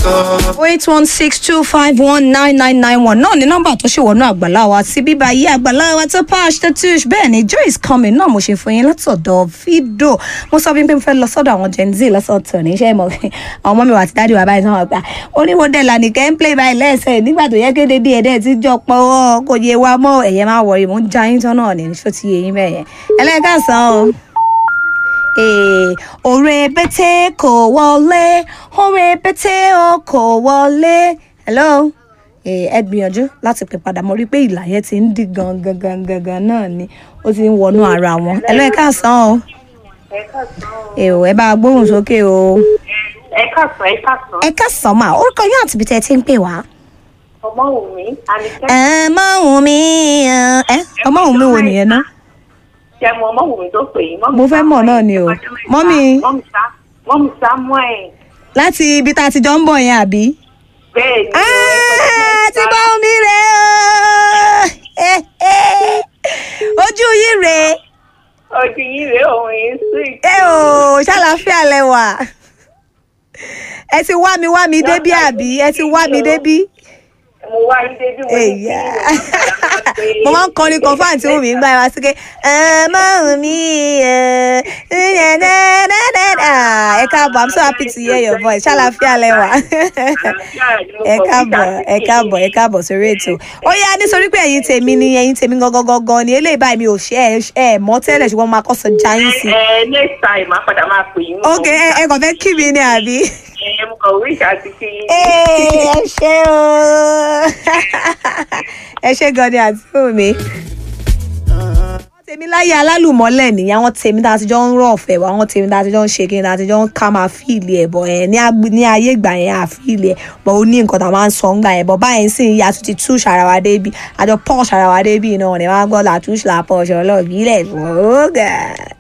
eight one six two five one nine nine nine one náà ni nọ́mbà tó ṣe wọnú àgbàlá wa sí bíbá yí àgbàlá wa tó pash tó tush bẹ́ẹ̀ ni joy is coming náà mo ṣe fún yín látọ̀dọ̀ fídò mo sọ wípé mo fẹ́ lọ sọ́dọ̀ àwọn gen z lọ́sọ̀tọ̀ níṣẹ́ mọ̀ àwọn ọmọ mi wà àti dáàdi wà báyìí sọ́wọ́n gbà oníwòdè lànìkẹ́ ń play by lẹ́sẹ̀ nígbà tó yẹ kéde díẹ̀ díẹ̀ tí jọ pọ̀ ọ́ kò yé wa mọ́ ẹ̀yẹ máa wọ̀ yìí mò ń ja yín tán náà ní ṣó ti yé yín bẹ́ẹ̀ yẹn ẹlẹ́kàsán o. Eh, Ore bete kò wọlé, ore bete o kò wọlé. Hello? Eh, ẹ gbìyànjú láti pè padà mo rí i pé ìlà yẹn ti ń dí gan gan gan gan gan náà ni ó ti ń wọnú ara wọn. Hello ẹ káàsán o. ẹ káàsán o. Eh, o, ẹ bá a gbóhùn sókè o. ẹ káàsán ẹ káàsán. Ẹ káàsán mà orúkọ yín àti ibi tẹ́ ẹ ti ń pè wá. ọmọ wù mí àníkẹ́. Ẹ má wù mí ẹ ọmọ wù mí wo nìyẹn náà. ṣé mo ọmọ wù mí tó pè yín. Mo fẹ́ mọ̀ náà ni o. Mọ́mì. mọ́mì sá mọ́mì samuel. Láti ibi tá a ti jọ ń bọ̀ yẹn àbí? bẹ́ẹ̀ ni o. Ah, ti bá omi rè o Eh, eh. ojú yìí rè ojú yìí rèé òun yìí sí. é o ṣàlàáfíà lẹwà ẹ ti wá mi wá mi débí àbí ẹ ti wá mi débí. mo wá yín débi mo ní kí Èyà. ni mo máa ń kọrin kan fún àǹtí wùmí gbá wa síké ẹ má wù mí ẹ ẹ káàbọ̀ i'm so happy to hear your voice ṣàlàáfíà lẹwà ẹ káàbọ̀ ẹ káàbọ̀ ẹ káàbọ̀ sórí ètò ó yá nítorí pé ẹ̀yin tèmi ni ẹ̀yin tèmi gangan gangan ni eléyìí báyìí mi ò ṣe ẹ ẹ mọ̀ tẹ́lẹ̀ ṣùgbọ́n mo máa kọ́ sọ jáyín sí. ẹ next time máa padà máa pè yín. ok ẹ ẹ kàn fẹ́ kí mi ni àbí. ẹ mo kàn wíṣ àti kí yín. Ee, ẹ ṣé o ẹ ṣé gan ni àti fún mi. àwọn tèmi láyé alálùmọ́lẹ̀ nìyẹn àwọn tèmi tá a ti jọ ń rọ̀ ọ̀fẹ́ wa àwọn tèmi tá a ti jọ ń ṣe kí ni tá a ti jọ ń ká máa fíìlì ẹ̀ bọ̀ ẹ̀ ní agbe- ní ayé ìgbà yẹn àfíìlì ẹ̀ bọ̀ ó ní nǹkan tá a máa ń sọ ńgbà yẹn bọ̀ báyìí sì ń yà tún ti tú ṣàràwá débi àjọ pọ́ọ̀ ṣàràwá débi náà ni wọ́n á gbọ́ làtúnṣe làpọ̀ ṣọlọ́ọ̀bí lẹ̀ fún ọ̀gá.